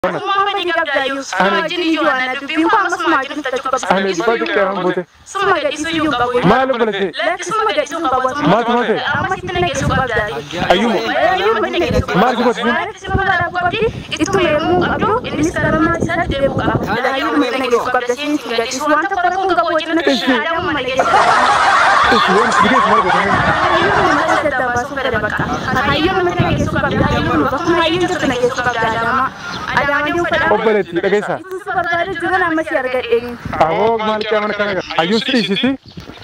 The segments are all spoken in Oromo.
Summa fedhi qabdaayyuu summa wajjin iyyuu waan dubbiin kun ammas summa wajjin tajaajila qabsa. Ani dubbatu qeeraan buute. Summa gadhiisuu iyyuu qabu. Maal obbolete? Lakki summa gadhiisuu hin qabu. Maaltu maal ta'e? Amma sitti nageessuu qabdaayyuu. Ayyuuma. Ayyuuma sitti nageessuu Maal si gooti? Maaliif si barbaadu qabdi? Ittuma yemmuu qabdu innis karama isaatti deebi'uu qaba. Ayyuuma sitti nageessuu qabda siin si gadhiisu waan tokko tokko hin qabu wajjin natti shaadamuu malee jechuudha. Itti waan si geessu maal gootanii? Ayyuuma mata saddaa baasuu fedha bakka. Ayyuuma mata nageessuu qabda. Ayyuuma bakkuma ayyuun jirtu nageessuu qabda Adama. Adama diin fedha. Obboleetti dhageessaa. Itti si barbaadu jiran amma si argadheen. Aboo maal qeeraan kana gara. Ayyuun si dhiisisi.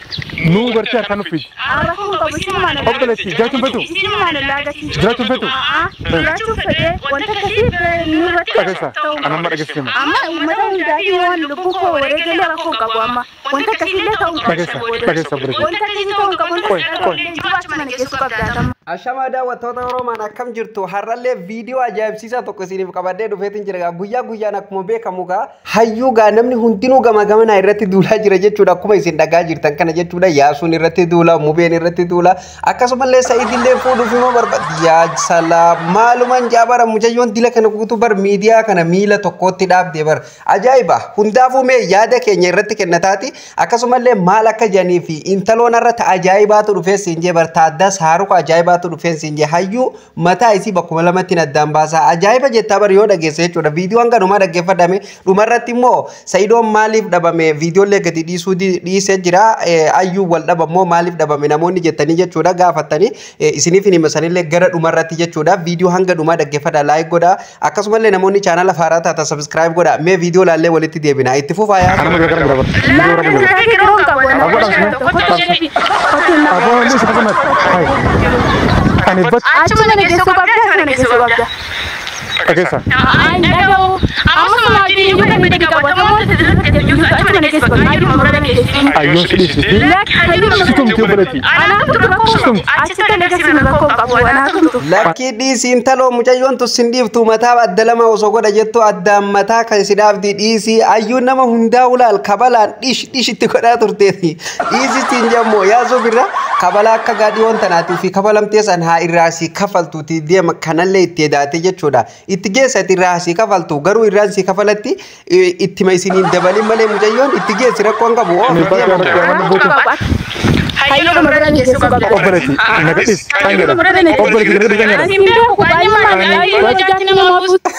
Nuu gartee harkaan uffisi. Abbakuun qabu sinumaan Obboleetti jiraachuun fetu. Sinumaan ollaa agarsiisa. Jiraachuun fetu. Jiraachuun fedhee wanta akkasii nurratti Dhageessaa. Anamma dhageessima. amma uummata hundaafi waan lubbuu koo wareegalee rakkoo qabu amma wanta akkasiillee ta'uu qabu. Dhageessa. Dhageessa obboleetti. Wanta akkasii ta'uu qabu. Qoy, qoy. Jiraachuma nageessuu qabdaatama. Ashamaa daawwattoota Oromaan akkam jirtu har'allee viidiyoo ajaa'ibsiisaa tokko isiniif qabadhee dhufeetiin jira gaa guyyaa guyyaan akkuma beekamu gaa hayyuu gaa namni hundinuu gama gamanaa irratti duulaa jira jechuudha akkuma isin dhagaa jirtan kana jechuudha yaasuun irratti duula mubeen irratti duula akkasumallee sa'iidillee fuudhuuf immoo barbaada yaa salaa maalumaan jaabara mucayyoon dila kana guutuu bar miidiyaa kana miila tokkootti dhaabdee bar ajaa'iba hundaafuu mee yaada keenya irratti kennataati akkasumallee maal akka jedhanii fi intaloon irratti ajaa'ibaatu dhufee siin jee bar taaddaas haaruka ajaa'ibaatu dhufee siin jee hayyuu mataa isii bakkuma lamatti addaan baasaa ajaa'iba jettaa bar yoo dhageesse jechuudha viidiyoo hanga dhumaa dhaggeeffadhame dhumarratti immoo sa'idoon maaliif dhabame viidiyoollee gadi dhiisuu di- dhiisee jira Eh, hayyuu wal dhabammoo maaliif dhabame namoonni jettanii jechuudha gaafattanii eh, isiniif hin himasanillee gara dhumarratti jechuudha viidiyoo hanga dhumaa dhaggeeffadha laayik godha akkasumallee namoonni chaanala faaraa taata sabskiraayib godha mee viidiyoo laallee walitti deebina itti fufaa yaa Anamma gara gara bara. Viidiyoo gara gara. Laafin kiroon qabu. Aboo dhaabsine. Aboo inni isa kanatti. Hayi. Ani bat Achuma nageessuu qabda. Achuma nageessuu qabda. dhageessaa. Ay, dhaga'u. Amma maatiin iyyuu kan miidhagina qabu. Namoota tajaajila kennu achuma nageessuu qabda. Ayyuu murada nageessuu. Ayyuun si dhiisisi. Situmti obboleetti. Anaafatu rakkoo qabu. Achitti nageessinu rakkoo qabu. Anaafatu. Lakkii dhiisii intaloo mucayyoon tussin dhiiftu mataa adda lama osoo godha jettu addaan mataa kan si dhaabdi dhiisii ayyuun nama hundaa ulaal kabalaan dhish dhish itti godhaa turteeti. Dhiisistiin jammoo yaasuu birra kabala akka gaadhiyoon tanaatii fi kafalamtee san haa irraa si kafaltuuti deema kanallee itti edaate jechuudha. Itti geessati irraa si kafaltu garuu irraan si kafalatti eh, ittima isiniin dabalin malee mucayyoon itti geessi rakkoon qabu. Ani Oo, bat deema. gara gara buute. Hayyuu murada nageessuu qabda. Obboleetti. Naga dhiis. Kan jedha. Obboleetti naga dhiis kan jedha. Ani beeku baay'inaan baay'ee wajaajila nama buusu.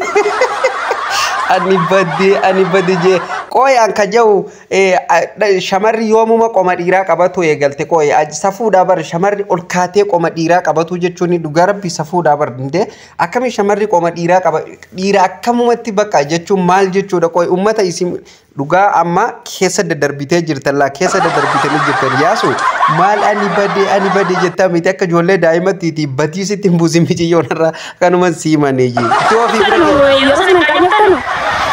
ani badde ani badde jee qooyaan ka jau shamarri yoomuma qoma dhiiraa qabatu eegalte qooye safuudhaa bar shamarri ol kaatee qoma dhiiraa qabatu jechuun dhugaa rabbi safuudhaa bar dindee akkami shamarri qoma dhiiraa qaba dhiira akkamumatti bakka jechuun maal jechuudha qooye ummata isin dhugaa amma keessa daddarbitee jirtan laa keessa daddarbitanii jirtan yaasu maal ani badde ani badde jettaa miti akka ijoollee daa'imatti batiisitti hin buusin miciyyoon irraa kanuman siimanii jee. Itoo fi bira Yeroo sana qayyabtanu.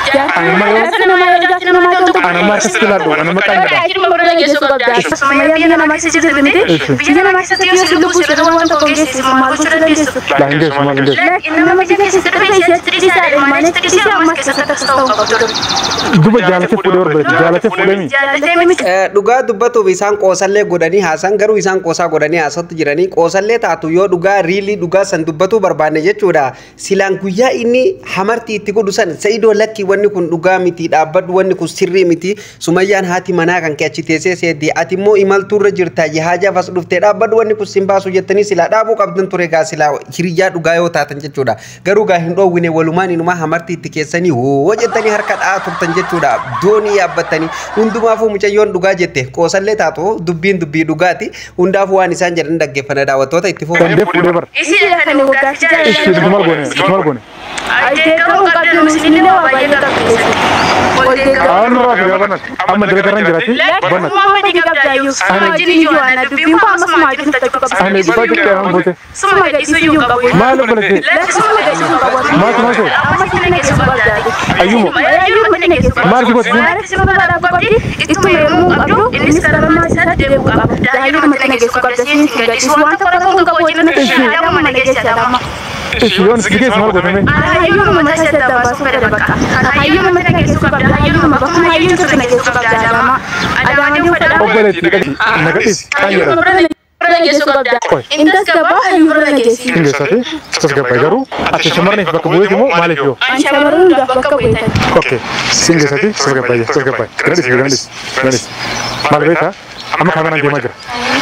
Jaarsa nama jaarsa nama toltu. Anamma akkasitti ilaallu. Anamma kan jedha. Hayyuu murada nageessuu qabda. Akkasuma biyya nama keessa jirtu miti. Biyya nama keessatti yoo si lubbuu jedhamu waan tokko geessisu maal gochuu dandeessu. Laa hin geessu maal hin geessu. Nama biyya keessatti dhufe isheetti dhiisaadha. Maaliif dhiisee ammas keessatti akkas ta'uu qabdu. Duba jaalatee fuudhee obboleetti. Jaalatee fuudhee mi? Jaalatee miti. Eh, dhugaa dubbatuuf isaan qoosallee godhanii haasan garuu isaan qoosaa godhanii haasatti jiranii qoosallee taatu yoo dhugaa riilii dhugaa san dubbatuu barbaanne jechuudha silaan guyyaa inni hamartii itti godhu san sa'idoo lakki wanni kun dhugaa miti dhaabbadhu wanni kun sirrii miti sumayyaan haati manaa kan kee achi teessee seeddi ati immoo imaltuurra jirta yahaajaaf as dhuftee dhaabbadhu wanni kun sin baasu jettanii silaa dhaabuu qabdan ture gaa silaa hiriyyaa dhugaa yoo taatan jechuudha garuu gaa hin dhoowwine walumaan inumaa hamartii itti keessanii hoo jettanii harka dha'aa turtan jechuudha doonii yaabbattanii hundumaafuu mucayyoon dhugaa jette qoosallee taatu dubbiin dubbii dhugaati hundaafuu waan isaan jedhan dhaggeeffana daawwattoota itti fufu. Dandee fuudhee bara. Isii kan waggaatti Ishi jaalladha. maal goone? Ishi maal goone? Deeggaruu qabdu isinillee waa baay'ee qabdu. Ol deeggaruu. Aan nurraa fi gaafannat. Amma dalagarran jiraati. Bannat. Summa fedhi qabdaayyuu. Summa wajjin iyyuu waan dubbiin kun ammas summa wajjin tajaajila qabda. Ani dubbatu qeeraan buute. Summa gadhiisuu iyyuu qabu. Maal obboleetti? Lakki summa gadhiisuu hin qabu. Maaltu maal ta'e? Amma sitti nageessuu qabda. Ayyuuma. Ayyuu mati nageessuu qabda. Maal si gooti? Maaliif si barbaadu qabdi? Ittuma yemmuu qabdu innis karama isaatti deebi'uu qaba. Ayyuu mati nageessuu qabda. Siin si gadhiisu waan tokko tokko hin qabu wajjin natti shaadamuu malee jechuudha. Ishi yoon si geessu maal gootame? Hayyuu mata saddaa baasuu fedha bakka. Hayyuu mata nageessuu qabda. Hayyuu bakkuma hayyuun jirtu nageessuu qabda Adama. Adama diin fedha. Obboleetti naga dhiis. Kan jedha. Bira geessu qabda. Qoy. Intas gabaa hayyuu bira geessi. Hin geessati tasgabbaa'e garuu ati shamarraniif bakka bu'eeti moo maaliif yoo? An shamarran hundaaf bakka bu'eetan. Okay. Sin geessati tasgabbaa'e tasgabbaa'e. Galadhis galadhis galadhis. Maal beektaa? Amma kaameraan deemaa jira.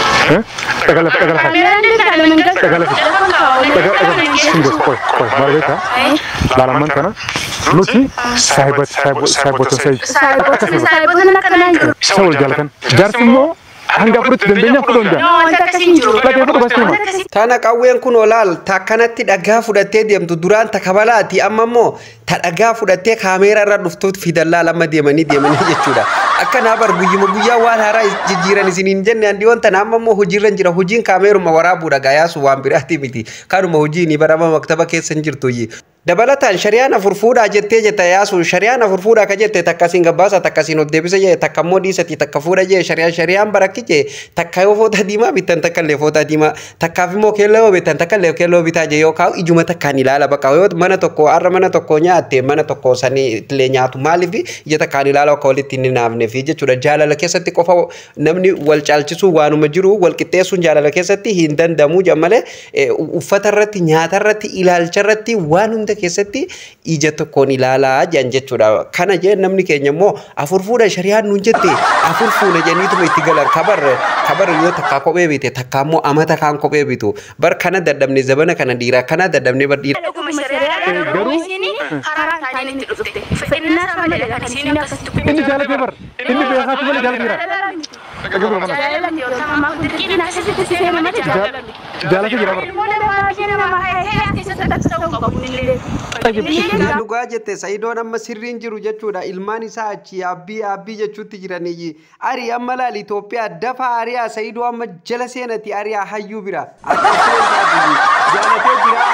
Dhagala dhagala fa'i. Kaameraan deekaa nama hin galu. Dhagala fa'i. Telefon kaawwalee Dhaga bakka dhaga. hin Sin geessu. geessu qoy qoy maal beektaa? Laalamman kana nuti saahibat saahibotan sa'i. Saayibootni saayibootni akkanaa hin jiru. Isa wal jaalatan. Jaarsi immoo hanga fudhatti dandeenya fudhuu hin Yoo wanta akkasii hin jiru. Lagee fudhu basti hima. Wanta akkasii Tana qawween kun olaal ta akkanatti dhagaa fudhattee deemtu duraan ta kabalaati amma immoo ta dhagaa fudhattee kaameeraa irra dhuftuutti fidallaa lama deemanii deemanii jechuudha. Akkanaa bar guyyuma guyyaa waan haaraa jijjiiran isiniin jenne handiyoon tana amma immoo hojiirra hin jira hojiin kaameeruma waraabuudha gayaasu waan biraati miti kanuma hojiin barama maktaba keessa hin jirtu dabalataan shari'aan afur fuudhaa jettee jetta yaasu shari'aan afur fuudhaa ka jette takkasiin gabbaasa takkasiin ol deebisa jee takka immoo dhiisati takka fuudha jee shari'aan shari'aan barakki jee takka yoo foota diimaa bittan takka illee foota diimaa takkaaf immoo keelloo yoo bittan takka illee keelloo bitaa jee yookaan ijuma takkaan ilaala bakka yoo mana tokko har'a mana tokko nyaatte mana tokko sanii illee nyaatu maaliif ija takkaan ilaala akka walitti hin naafneef jechuudha jaalala keessatti qofa namni wal caalchisuu waanuma jiru wal qixxeessuun jaalala keessatti hin danda'amu jammalee uffata irratti nyaata irratti ilaalcha irratti waan hunda keessatti ija tokkoon ilaalaa jedhan jechuudha. Kana jee namni keenya immoo afur fuudha shari'aan nuun jette afur fuudha jeniituma itti galan kabar kabar yoo takkaa kophee bite takkaa immoo amata kaan kophee bitu bar kana dadhabne zabana kana dhiiraa kana dadhabne bar dhiira. dhuguma shari'aadhaan Garuu- garuu isinii karaa isaanii itti dhufte. Fedhinnaa isaa malee kan isinii akkasitti Inni jaalatee bar. Inni beekaatu malee jaalateera. Dhagee fudhu kana. Jaalala miti yookaan ammaa kun dirqiin akkasitti si seena malee jaalala miti. Jaalatee jira bar. Ilmoo namaa ishee nama haasee keessatti taksa ta'uu qabu illee. Yaa dhugaa jette Sa'idoon amma sirriin jiru jechuudha. Ilmaan isaa achi yaabbii yaabbii jechuutti jiranii. Ari amma laal Itoophiyaa dafa ariyaa Sa'idoo amma jala seenati ariyaa hayyuu bira. Akka isheen taatu jaalatee jira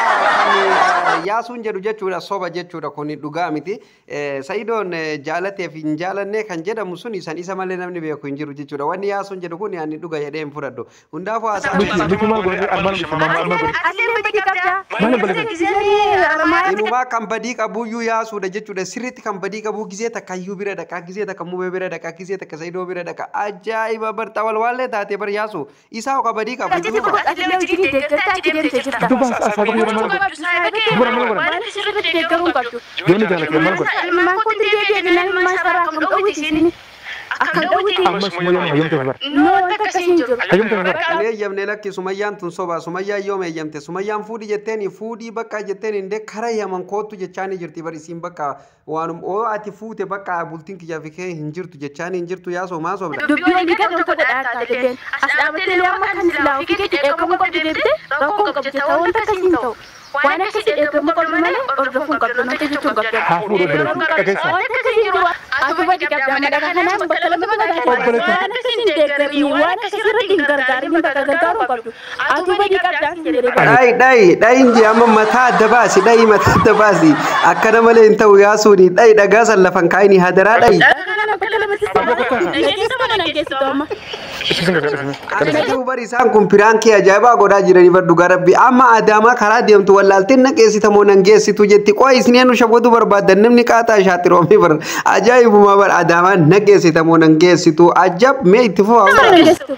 kan yaasuun jedhu jechuudha soba jechuudha kun dhugaa miti. Sa'idoon jaalateef hin jaalanne kan jedhamu sun san isa malee namni beeku hin jiru jechuudha. Wanni yaasuun jedhu kun ani dhuga jedhee hin fudhadhu. Hundaafuu haasaa Miti miti maal godhe armaan dhufe maal maal godhe. Asiin badii qabdaa. Maal balleessa? Gisanii armaaya Inumaa kan badii qabuyyuu yaasuudha jechuudha. Sirriitti kan badii qabu gizee takka iyyuu bira dhaqa, gizee takka mubee bira dhaqa, gizee takka sayidoo bira dhaqa. Ajaa'iba barxa walwaallee taatee bar yaasu. Isaa hoo ka badii qabu. Ati kun ati illee hojii deeggartaa achi deemtee jirta. Dubba as as bakka jedhamu maal godhe. Dubara maal godhe. Waan sirriitti deeggaruu hin qabdu. Yoonni jaalatee maal godhe. Ilmaan kun deebi'ee jennaan ilmaan sarara akkam dhowwiti isin. Akkam dhowwiti. Amma summayyaan hayyamte bar. Noo wanta akkasii hin jiru. Hayyamte bar. Ani eeyyamne lakki sumayyaan tun soba. Sumayyaan yoom eeyyamte? Sumayyaan fuudhi jetteeni fuudhii bakka jetteen indee kara yaman kootu jechaani jirti bar isiin bakka waanum oo ati fuute bakka bultiin kiyyaa fi kee hin jirtu jechaani hin jirtu yaasoo maa sobda. Dubbii walii gad wanta godhaa taatee as dhaabbattee illee amma kan silaa ofii keetti eegamuu qabdu deebitee rakkoo qabdu jetta wanta akkasii hin ta'u. Waan akkasii eegamuu qabdu malee hordofuu hin qabdu wanta jechuu hin qabdu. Haa fuudhu obboleetti. Dhageessaa. Wanta akkasii jiru ati badii qabdaa madaka kanaan bakka lama Obboleetti. waan akkasii hin deeggarin waan akkasii irratti hin gargaarin bakka gargaaruu qabdu. Ati badii qabdaa hin jedhee bara. Dhayi dhayi dhayin jee amma mataa adda baasi dhayi mataa adda baasi akkana malee hin ta'u yaasuuni dhayi dhagaa san lafan kaayini hadaraa dhayi. Kana bakka lamatti nageessa mana nageessitu amma. Isin gadhiisime. Akkasii bari isaan kun piraankii ajaa'ibaa godhaa jiranii bar dhugaa rabbi amma adaamaa karaa deemtu wallaaltiin naqeessita moo nan geessitu jetti qo'a isineen nu shabootu barbaadan namni qaaxaa ishaaxiroomee bar ajaa'ibuma bar adaamaa naqeessita moo nan geessitu ajab mee itti fufaa. Nageessitu.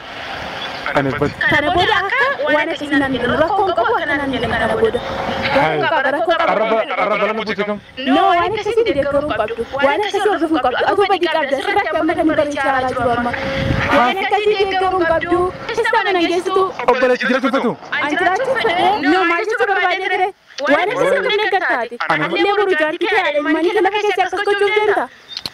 Ani bad. Kana booda akka waan akkasii naan jedhamu rakkoon qabu akka naan jedhamu kana booda. Rakkoo qaba rakkoo qaba. Arraba arraba lama buute kam. No waan akkasii deeggaruu hin qabdu. Waan akkasii hordofuu hin qabdu. Atu badii qabda. Sirratti amma kan bareechaa jiru amma. Waan akkasii deeggaruu hin qabdu. Isaan nageessitu. Obboleetti jira tuffatu. Ani jiraachuu fedhee. No maal jechuu barbaadee ture. Waan akkasii kan deeggartaati. Illee boru jaartii ta'e ilmaanii kan lafa keessaa akkas gochuu deemta.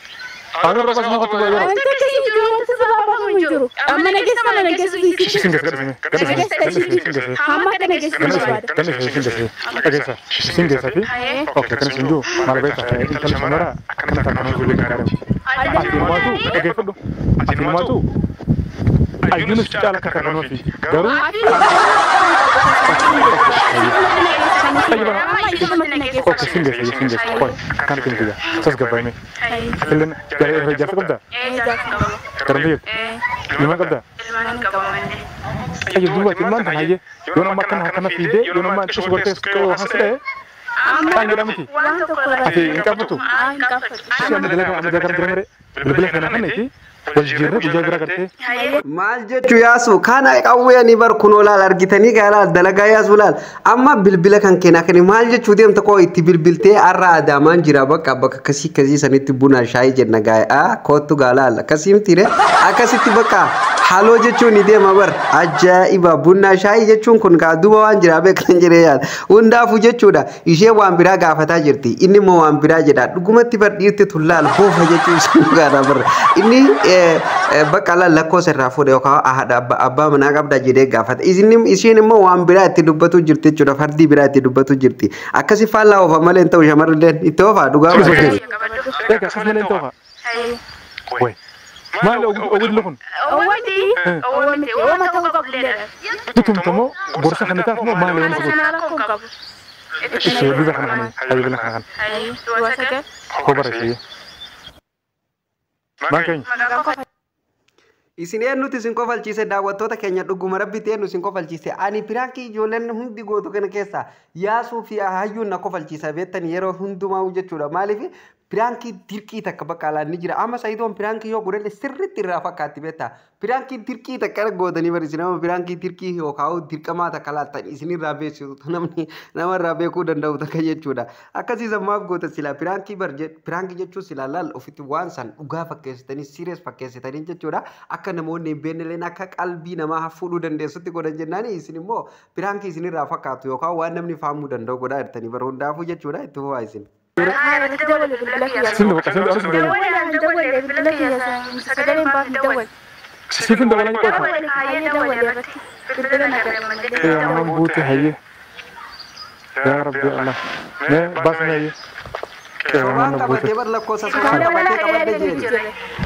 Ani arraba sana qotu baay'ee. Wanta akkasii jiru wanta sababa hin jiru. Amma nageessa mana nageessitu. Isin gadhiisime. Gadhiisime. Gadhiisime. Isin gadhiisime. Hamma akka nageessitu barbaada. Kan isin isin geesse. Dhageessa. Isin geessa fi. Oke kan isin jiru maal beekta. Intalli shamara akkana takkanuu ijoollee gaariidha. Ati ilmaatu dhageeffadhu. Ati ilmaatu. Ayyuunis caala akka takkanuu fi garuu oke isin geesse isin geesse. Qoy akkaan isin guyyaa. Sas gabbaa'ime. Illeen jaarsa qabdaa? Garan biyya. Ilmaan qabdaa? Ayyo duuba ilmaan tan hayyee yoo nama akkana akkana fiidee yoo nama achi subartee hasidhee Kan jedhamti. Ati hin qabatu. Hin qabatu. Ishee amma dalagaa amma dalagaa dalagaa bilbila kana kan itti wal jirre guyyaa bira gartee Maal jechuu yaasu kana qawweeni bar kunoo laal argitanii gaa laal dalagaa yaasu laal amma bilbila kan keenyaa kani maal jechuu deemta koo itti bilbiltee har'a adaamaan jira bakka bakka akkasii akkasii sanitti buna shaayii jenna gaa kootu gaa laal akkasii miti akkasitti bakka haaloo jechuun ni deema bar ajaa'iba buna shaayii jechuun kun gaa duba waan jira beekan jedhee yaada hundaafu jechuudha ishee waan biraa gaafataa jirti inni immoo waan biraa jedha dhugumatti bar dhiirti tun laal boofa jechuun sun gaadha bar inni bakka laal lakkoofsa irraa fuudhe yookaan haadha abbaa manaa qabda jedhee gaafata isheen immoo waan biraa itti dubbatu jirti jechuudha fardii biraa itti dubbatu jirti akkasi faallaa oofa malee hin ta'u shamarrilleen itti oofaa dhugaa egaa akkas malee hin ta'u way maali ogudli kun Owwati, owwati, owwama ta'uu qabu leedha. bitumtamoo gorsa kana taaf moo maali wanti kun Sanaa rakkoo hin qabu. ishee bifa kana kana hayya bila kana kana Ayi, du'a sagal. koo bara ishee maan keenya Maqaan qofa. Isin eenyuti isin kofalchiise daawwattoota keenya dhuguma rabbitti eenyu isin kofalchiise ani piraankii ijoolleen hundi gootu kana keessa yaasuu fi hayyuun na kofalchiisa beektan yeroo hundumaa jechuudha maaliif piraankii dirqii takka bakka alaan ni jira amma sayidoon piraankii yoo godhalle sirriitti irraa fakkaatti beekta piraankii dirqii takka gootanii barreessi nama piraankii dirqii yookaan dirqamaa takka laattan isinirraa beeksisu namni namarraa beekuu danda'u takka jechuudha akkasiis ammaaf goota sila piraankii bar piraankii jechuun sila laal ofitti waan san dhugaa fakkeessitanii sirees fakkeessitanii jechuudha akka namoonni hin beeknelleen akka qalbii namaa fuudhuu dandeessutti godhan jennaan isin immoo piraankii isinirraa fakkaatu yookaan waan namni fahamuu danda'u godhaa jirtanii bara hundaafuu jechuudha itti fufaa isin. Haa, irratti dawwalee bilbila kiyyaa. Sindi bakka sindi aras dawwale Dawwalee hin dawwalee bilbila kiyyaa. Sagaleen baaf hin dawwalee. siifin dabalanii qofa Dawwalee hayyee dawwalee irratti. Bilbila na garmalee. ee ammaan buute hayye yaa rabbi allah mee baasni hayye ee ammaan Waan na qabatee buute bar lakkoofsa sobaan qabatee qabadde jeeni.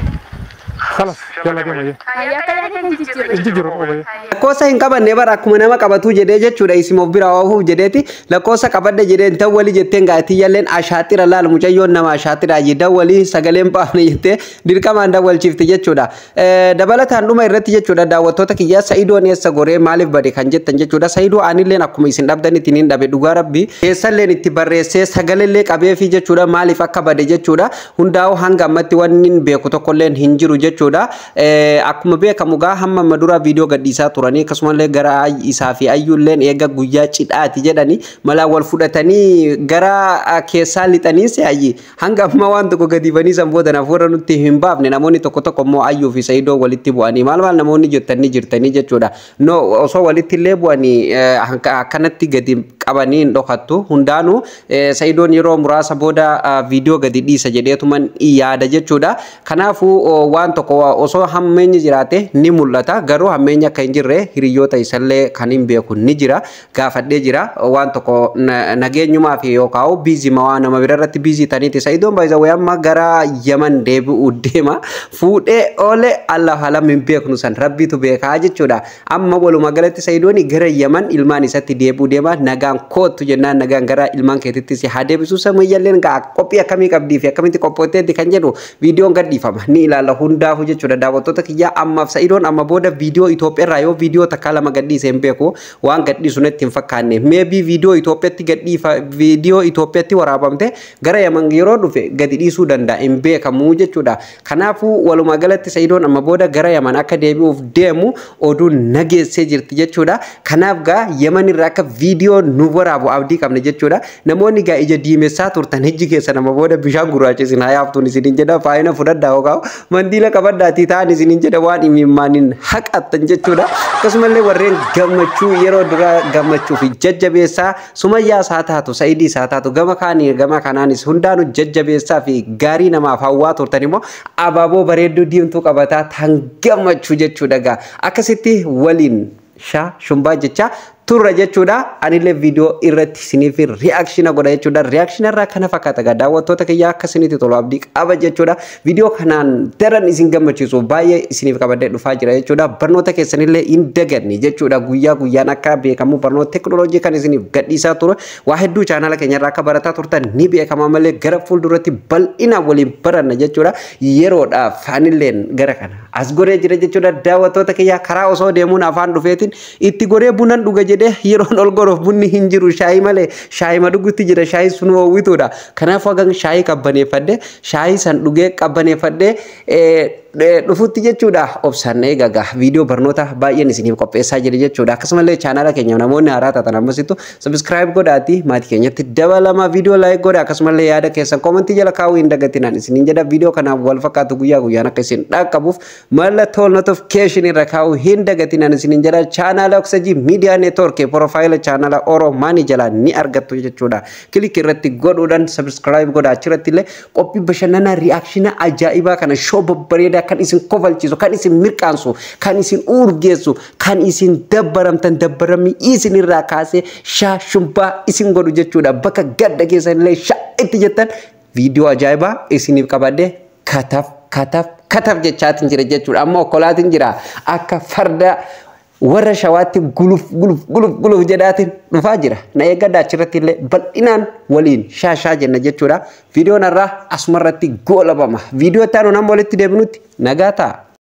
kalas jala deema hayye Hayyee akka yaadee hin jijjiirre. inji jiru qofa hayye Lakkoofsa hin qabanne bara akkuma nama qabatu jedhee jechuudha isin of biraa oofuuf jedheeti lakkoofsa qabadde jedhee hin dawwali jetteen gaatiyyalleen ashaaxira laal mucayyoon nama ashaaxira ayyi dawwali sagaleen baafne jettee dirqamaan dawwalchiifte jechuudha. Dabalataan dhuma irratti jechuudha daawwattoota kiyyaa sa'idoon eessa goree maaliif bade kan jettan jechuudha sa'idoo anilleen akkuma isin dhabdan ittiin hin dhabe dhugaa rabbi keessalleen itti barreessee sagalellee qabeefi jechuudha maaliif akka bade jechuudha hundaa'u hanga ammatti wanni hin beeku tokkolleen hin jiru jechuudha. Akkuma beekamu gaa hamma amma dura viidiyoo gadhiisaa turanii akkasumallee gara isaa fi ayyuulleen eega guyyaa cidhaati jedhanii malaa wal fudhatanii gara keessaa lixanii se'ayyi hanga amma waan tokko gadiifanii san booda nafuura nutti hin baafne namoonni tokko tokko immoo ayyuu fi sa'idoo walitti bu'anii maal maal namoonni jettanii jirtanii jechuudha no osoo walitti illee bu'anii akkanatti gadi qabanii hin dhokattu hundaanuu sa'idoon yeroo muraasa booda viidiyoo gadi dhiisa jedheetuman yaada jechuudha kanaafuu waan tokko osoo hammeenyi jiraate ni mul'ata garuu hammeenyi akka hin jirre hiriyoota isallee kan hin beeku ni jira gaafadhee jira waan tokko nageenyumaa fi yookaan biizima waan nama bira irratti biizii taniiti sa'idoon baay'isa amma gara yaman deebi'uu deema fuudhee oole allah halam hin beeknu san rabbitu beekaa jechuudha amma walumaa galatti sa'idoon gara yaman ilmaan isatti deebi'uu deema nagaan kootu jennaan nagaan gara ilmaan keetittis haa deebisu samayyalleen qophii akkamii qabdii fi akkamitti qophootteetti kan jedhu viidiyoon gadhiifama ni ilaalla hundaafu jechuudha daawwattoota kiyyaa ammaaf sa'idoon amma booda viidiyoo Itoophiyaa yoo viidiyoo takka lama gadhiise hin beeku waan gadhiisu natti hin fakkaanne meebii viidiyoo Itoophiyaatti gadhiifa viidiyoo Itoophiyaatti waraabamte gara yaman yeroo dhufe gadi dhiisuu danda'a hin beekamu jechuudha kanaafuu walumaa galatti sa'idoon amma booda gara yaman akka deebi'uuf deemu oduu nageessee jirti jechuudha kanaaf gaa yaman irraa akka viidiyoo nu waraabu abdii qabne jechuudha namoonni gaa ija diimessaa turtan hijji keessa nama booda bishaan gurraachisin haa yaaftuun isinin jedha faayina fudhadhaa yookaan mandiila qabadhaatii ta'an isinin jedha waan imimmaaniin haqattan jechuudha akkasumallee warreen gammachuu yeroo duraa gammachuu fi jajjabeessaa sumayyaas haa taatu sa'idiis haa taatu gama kaanii gama kanaanis hundaanuu jajjabeessaa fi gaarii namaaf hawwaa turtan immoo abaaboo bareedduu diimtuu qabataa tan gammachuu jechuudha gaa akkasitti waliin shaa shumbaa jecha turra jechuudha anillee viidiyoo irratti isiniif riyaakshina godha jechuudha riyaakshina irraa kana fakkaata gaa daawwattoota kiyyaa akka isinitti tolu abdii qaba jechuudha viidiyoo kanaan daran isin gammachiisu baay'ee isiniif qabadee dhufaa jira jechuudha barnoota keessanillee hin daganne jechuudha guyyaa guyyaan akka beekamu barnoota teekinooloojii kan isiniif gadhiisaa ture waa hedduu chaanala keenyarraa akka barataa turtan ni beekama malee gara fuulduratti bal'inaan waliin baranna jechuudha yeroodhaaf anilleen gara kana as godhee jira jechuudha daawwattoota kiyyaa karaa osoo deemuun afaan dhufeetiin itti godhee bunan dhuga jedhee yeroon ol goruuf bunni hin jiru shaayii malee shaayii madugutti jira shaayii sun hoowwituudha. Kanaafuu hagan shaayii qabbaneeffadhee shaayii san dhugee qabbaneeffadhee dhufutti jechuudha obsaan eegaga viidiyoo barnoota baay'een isiniif qopheessaa jira jechuudha akkasumallee chaanaala keenya namoonni haaraa taatan ammasitu sabiskiraayib godhaati maatii keenyatti dabalama viidiyoo laayik godha akkasumallee yaada keessan koomentii jala kaa'uu hin dagatinaan isiniin jedha viidiyoo kanaaf wal fakkaatu guyyaa guyyaan akka isin dhaqqabuuf mallattoo notifikkeeshinii irra kaa'uu hin dagatinaan isiniin jedha chaanaala oksajii miidiyaa neetwoorkii porofaayila chaanaala oromaanii jala ni argattu jechuudha kilik irratti godhuudhaan sabiskiraayib godha achirratti illee qophii bashannanaa ri'aakshinaa ajaa'ibaa kana shoo babbareedaa kan isin kofalchiisu, kan isin mirqaansu, kan isin urgeessu, kan isin dabbaramtan dabbaramni isin irraa kaasee shaa shumbaa isin godhu jechuudha. Bakka gadda keessan illee shaa itti jettan viidiyoo ajaa'ibaa isiniif qabadhee kataf kataf kataf jechaatiin jira jechuudha. Amma okkolaatiin jira akka farda warra shawaatti guluf guluf guluf guluf jedhaatiin dhufaa jira. Na eeggadha achirratti illee bal'inaan waliin shaa shaa jenna jechuudha. Viidiyoon irraa asumarratti goolabama. Viidiyoo itti aanu nama walitti deebinutti nagaa ta'a.